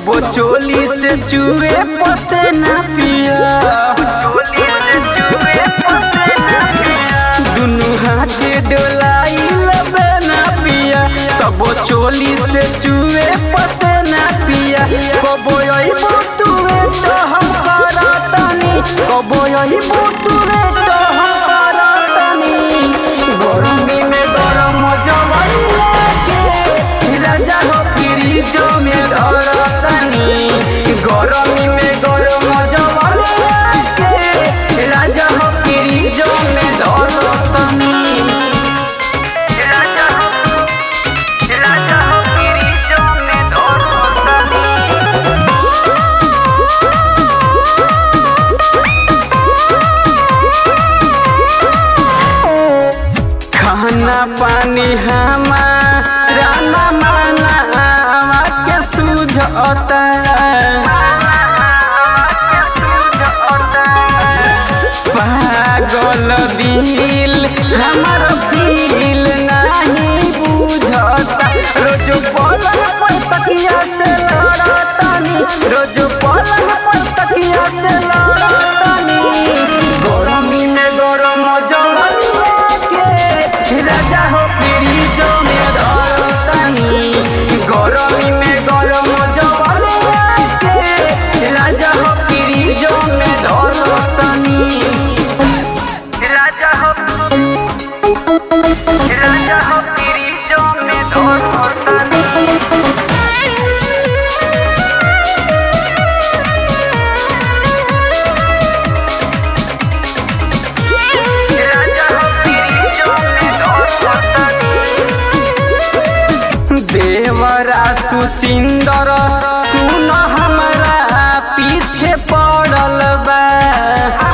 कबो चोली से चूहे पसे ना पिया दुनु हाथे डोलाई लबे ना पिया कबो चोली से चूहे पसे ना पिया कबो यही बुतुए तो हम करतनी कबो यही बुतुए तो हम करतनी गरमी में गरम जवैया के राजा हो फ्रिज में धरतनी गरमी में गरम जवैया के राजा हो फ्रिज में धरतनी राजा हो राजा हो फ्रिज में धरतनी खाना पानी हमारा ना माना के सूझता पागल दिल हमार फील नहीं बुझता रोज पलंग पर तकिया से लड़तनी रोज पलंग पर तकिया से लड़तनी गरमी में गरम जवनिया के राजा हो फ्रिज में धरतनी गरमी में गरम जवनिया के राजा हो फ्रिज में धरतनी राजा हो राजा हो फ्रिज में धरतनी राजा हो फ्रिज में धरतनी देवरा सुचिंदर सुन हमरा पीछे पड़ल बा